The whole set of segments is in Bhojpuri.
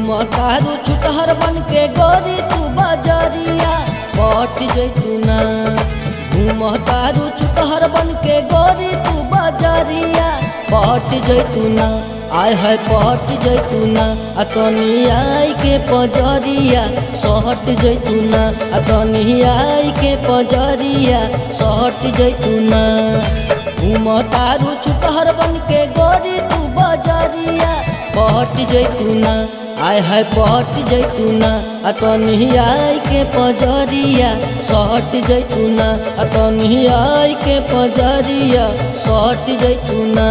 घूम तारू छुटहर बन के गोरी तू बजरिया पट जैतूना घूम तारू छुटहर बन के गोरी तू बजरिया पट जैतूना आय है पट जैतूना आ तनी आई के पजरिया सहट जैतूना आ तनी आई के पजरिया सहट जैतूना घूम तारू छुटहर बन के गोरी तू बजरिया पट जैतूना आय है पट जैतूना आ तनी आई के पजरिया सहट जैतूना आ तनी आई के पजरिया सहट जैतूना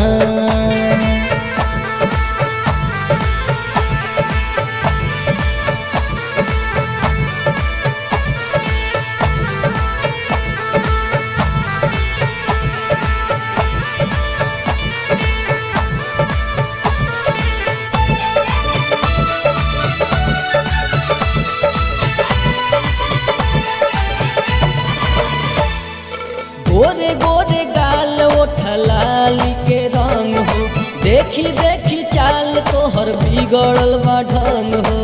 गोरे गोरे गाल ओठलाली के रंग हो देखी देखी चाल तोहर बिगड़ल बा ढंग हो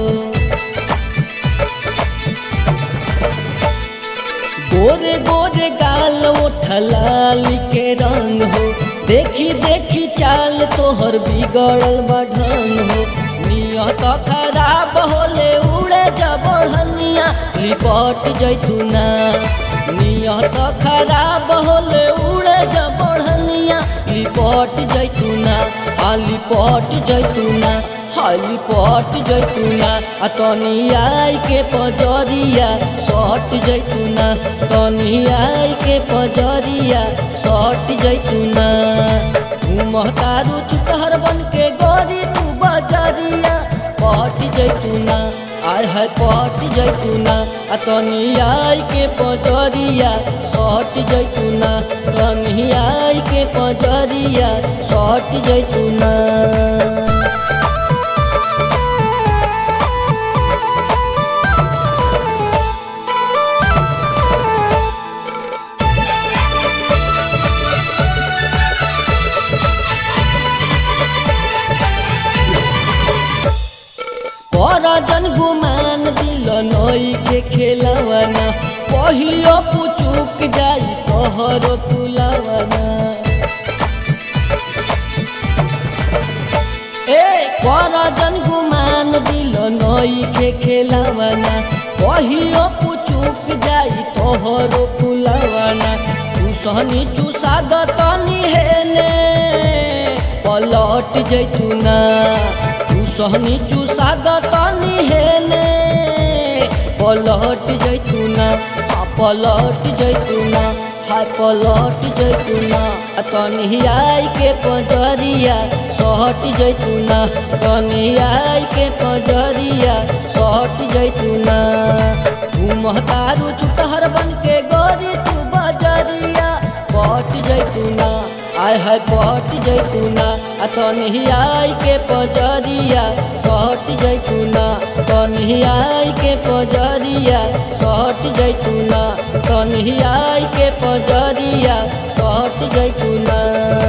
गोरे गोरे गाल ओठलाली के रंग हो देखी देखी चाल तोहर बिगड़ल बा ढंग हो नियत खराब होले उड़े जबड़निया लिपट जैतूना नियत खराब होले उड़े जबड़निया लिपट जैतूना आ लिपट जैतूना हा लिपट जैतूना आ तनी आई के पजरिया सट जैतूना तनी आई के पजरिया सट जैतूना घूमतारू चुकहर बन के गोरी तू बजरिया पट जैतूना आय है पट जैतूना आ तनी आई के पजरिया सट जैतूना तनी आई के पजरिया सट जैतूना जन गुमान दिल नई के खेलवाना पहियो पुचुक जाई तोहरो फुलवाना ए कर जन गुमान दिल नई के खेलवाना पहियो पुचुक जाई तोहरो फुलवाना चूसनी चूसा दतनी हेने पलट जैतूना चूसनी चूसा दतनी हेने पलट जैतूना आ पलट जैतूना हाय पलट जैतूना आ तनी आई के पजरिया सहट जैतूना तनी आई के पजरिया सहट जैतूना घूमतारू छुटहर बन के गोरी तू बजरिया पट जैतूना आय है पट जैतूना आ तनी आई के पजरिया सहट जैतूना तनी आई के पजरिया सहट जैतूना तनी आई के पजरिया सहट जैतूना